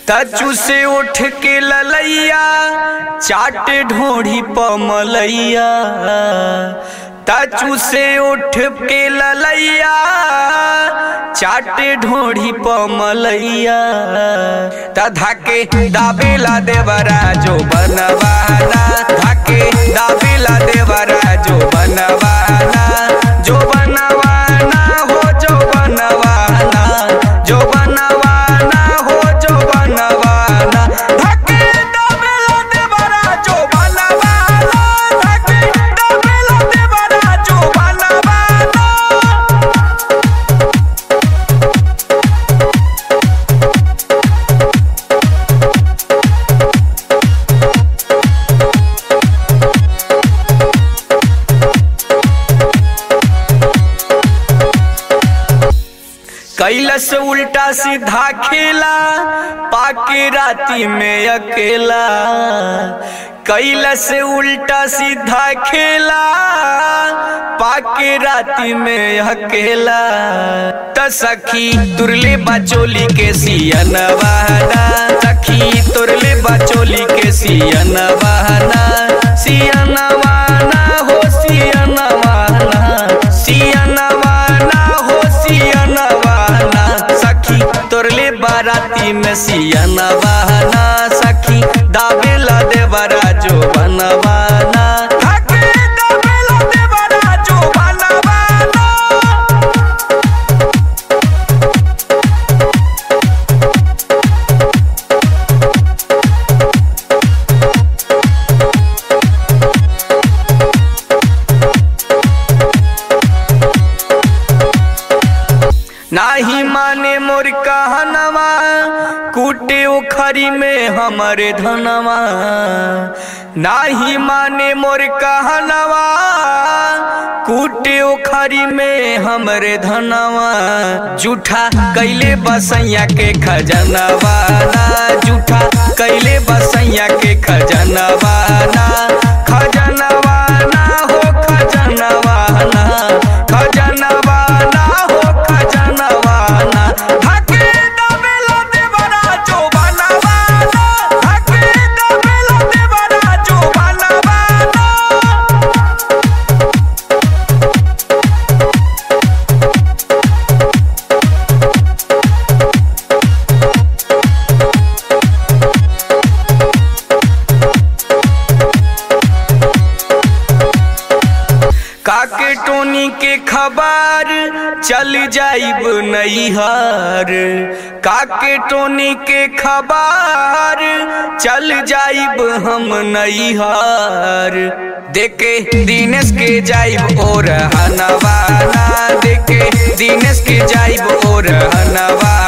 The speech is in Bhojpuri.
तचू से उठ के ललैया चाट ढोढ़ी पमलैया तचू से उठ के ललैया चाट ढोढ़ी पमलैया तधा के दाबेला देवरा जो बनवाना धाके दाबेला देवरा जो बनवाना जो बनवाना हो जो बनवाना जो बनवाना हो जो बनवाना धाके दाबेला देवरा जो बनवाना धाके दाबेला देवरा जो बनवाना कैलस उल्टा सीधा खेला पाके राती में अकेला कैलस उल्टा सीधा खेला पाके राती में अकेला त सखी तुरले बचोली के सियन बहना सखी तुरले बचोली के सियन बहना सियन वाना हो सियन वाना सियन वाना हो सियन वाना सखी तोरले बाराती में सियन बहना सखी दाबेला देवरा जो बनवाना धाके दाबेला देवरा जो बनवाना नाही माने मोर कहनवा कूटे उखरी में हमरे धनवा नाही माने मोर कहनवा कूटे उखरी में हमरे धनवा जूठा कैले बसैया के खजनवा ना जूठा कैले बसैया के खजनवा ना खजनवा ना हो खजनवा ना खजनवा ना हो खजनवा ना धाके दाबेला देवरा जो बनवाना धाके दाबेला देवरा जो बनवाना काके टोनी के खबर चल जाइब नैहर काके टोनी के खबर चल जाइब हम नैहर देखे दिनेश के जाइब और हनवाना देखे दिनेश के जाइब और हनवाना